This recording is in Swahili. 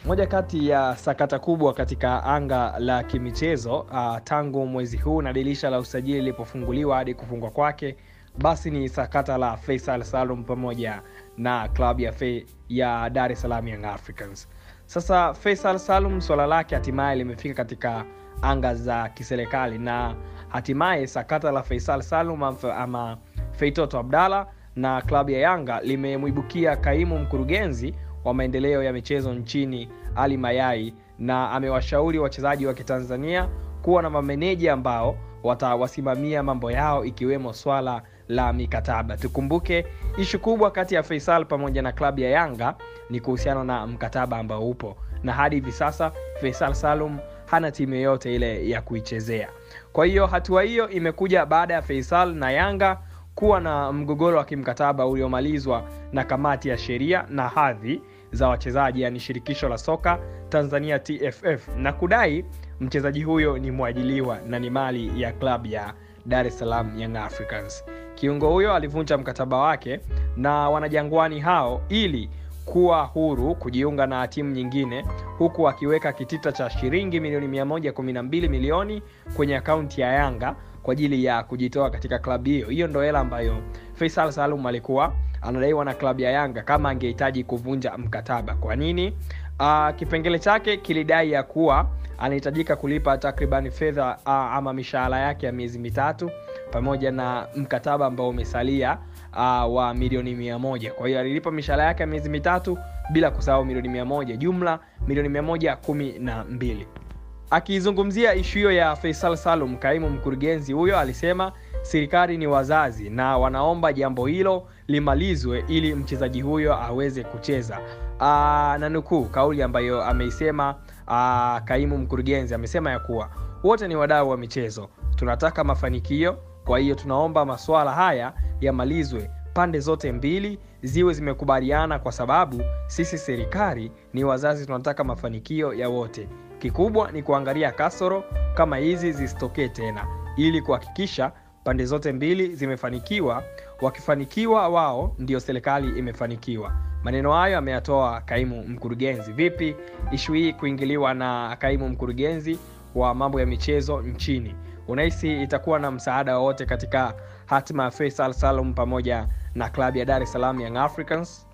Moja kati ya sakata kubwa katika anga la kimichezo uh, tangu mwezi huu na dirisha la usajili lilipofunguliwa hadi kufungwa kwake, basi ni sakata la Faisal Salum pamoja na klabu ya, Fe, ya Dar es Salaam Young Africans. Sasa Faisal Salum swala lake hatimaye limefika katika anga za kiserikali na hatimaye sakata la Faisal Salum ama Feitoto Abdalla na klabu ya Yanga limemwibukia kaimu mkurugenzi wa maendeleo ya michezo nchini Ali Mayai, na amewashauri wachezaji wa Kitanzania kuwa na mameneja ambao watawasimamia mambo yao ikiwemo swala la mikataba. Tukumbuke ishu kubwa kati ya Faisal pamoja na klabu ya Yanga ni kuhusiana na mkataba ambao upo, na hadi hivi sasa Faisal Salum hana timu yoyote ile ya kuichezea. Kwa hiyo hatua hiyo imekuja baada ya Faisal na Yanga kuwa na mgogoro wa kimkataba uliomalizwa na kamati ya sheria na hadhi za wachezaji, yani shirikisho la soka Tanzania TFF, na kudai mchezaji huyo ni mwajiliwa na ni mali ya klabu ya Dar es Salaam Young Africans. Kiungo huyo alivunja mkataba wake na wanajangwani hao ili kuwa huru kujiunga na timu nyingine, huku akiweka kitita cha shilingi milioni 112 milioni kwenye akaunti ya Yanga kwa ajili ya kujitoa katika klabu hiyo. Hiyo ndo hela ambayo Faisal Salum alikuwa anadaiwa na klabu ya Yanga kama angehitaji kuvunja mkataba. Kwa nini? Uh, kipengele chake kilidai ya kuwa anahitajika kulipa takriban fedha uh, ama mishahara yake ya miezi mitatu pamoja na mkataba ambao umesalia uh, wa milioni mia moja. Kwa hiyo alilipa mishahara yake ya miezi mitatu bila kusahau milioni mia moja, jumla milioni mia moja kumi na mbili. Akizungumzia ishu hiyo ya Faisal Salum, kaimu mkurugenzi huyo alisema serikali ni wazazi na wanaomba jambo hilo limalizwe ili mchezaji huyo aweze kucheza. Aa, na nukuu kauli ambayo ameisema aa, kaimu mkurugenzi amesema ya kuwa wote ni wadau wa michezo, tunataka mafanikio. Kwa hiyo tunaomba masuala haya yamalizwe, pande zote mbili ziwe zimekubaliana, kwa sababu sisi serikali ni wazazi, tunataka mafanikio ya wote. Kikubwa ni kuangalia kasoro kama hizi zisitokee tena, ili kuhakikisha pande zote mbili zimefanikiwa. Wakifanikiwa wao, ndio serikali imefanikiwa. Maneno hayo ameyatoa kaimu mkurugenzi. Vipi ishu hii kuingiliwa na kaimu mkurugenzi wa mambo ya michezo nchini? Unahisi itakuwa na msaada wowote katika hatima ya Faisal Salum pamoja na klabu ya Dar es Salaam Young Africans?